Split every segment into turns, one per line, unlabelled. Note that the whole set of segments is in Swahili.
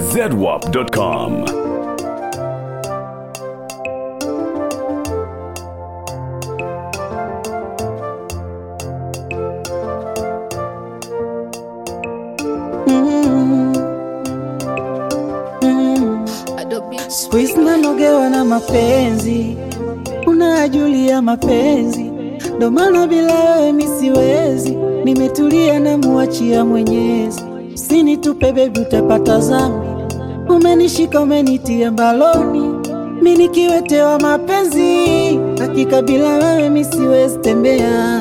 zedwap.com.
Siku hizi nanogewa na mapenzi, unajulia mapenzi, ndo maana bila wewe mi siwezi. Nimetulia na muachia Mwenyezi, usinitupe bebi, utapata zambi. Umenishika umenitia mbaloni, mi nikiwetewa mapenzi, hakika bila wewe mi siwezi tembea.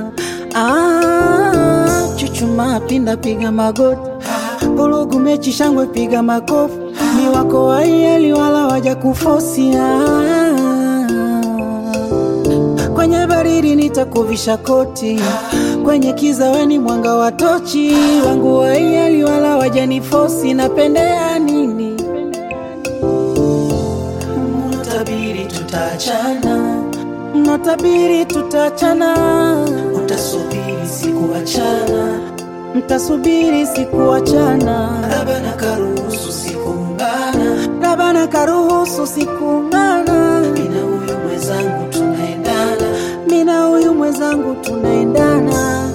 Ah, chuchuma pinda, piga magoti, vurugu mechi, shangwe, piga makofi ni wako waieli wala waja kufosia. Kwenye baridi nitakuvisha koti, kwenye kiza weni mwanga wa tochi. Wangu waieli wala waja nifosi, napendea nini? Mnatabiri tutaachana, mnatabiri tutaachana, utasubiri sikuachana, mtasubiri sikuachana, labda karuhusu sikuungana, labda karuhusu sikuungana, mina huyu mwenzangu tunaendana, mina huyu mwenzangu tunaendana.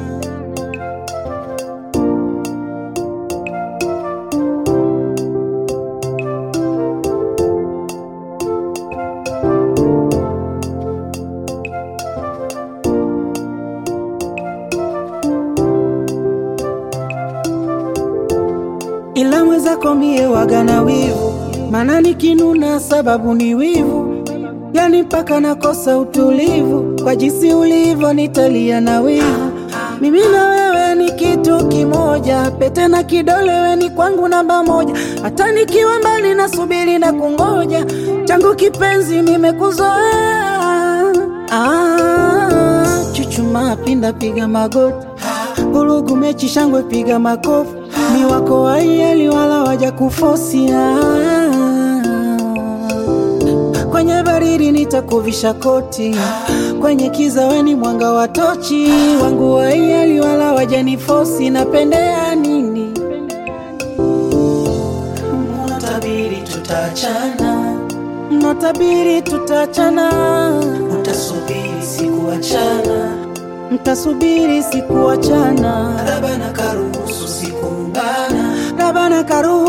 ila mwenzako mie waga na wivu, mana nikinuna sababu ni wivu, yani mpaka nakosa utulivu. Kwa jinsi ulivyo nitalia na wivu, mimi na wewe ni kitu kimoja, pete na kidole we ni kwangu namba moja, hata nikiwa mbali nasubiri na kungoja, changu kipenzi nimekuzoea. Ah, chuchuma pinda, piga magoti, vurugu mechi, shangwe, piga makofi ni wako waieli wala waja kufosia. Kwenye baridi nitakuvisha koti, kwenye kiza weni mwanga wa tochi. Wangu waieli wala waja nifosi, napendea nini? Mnatabiri tutaachana, mnatabiri tutaachana, utasubiri sikuachana mtasubiri sikuachana, labda na karuhusu sikuungana, labda na karuhusu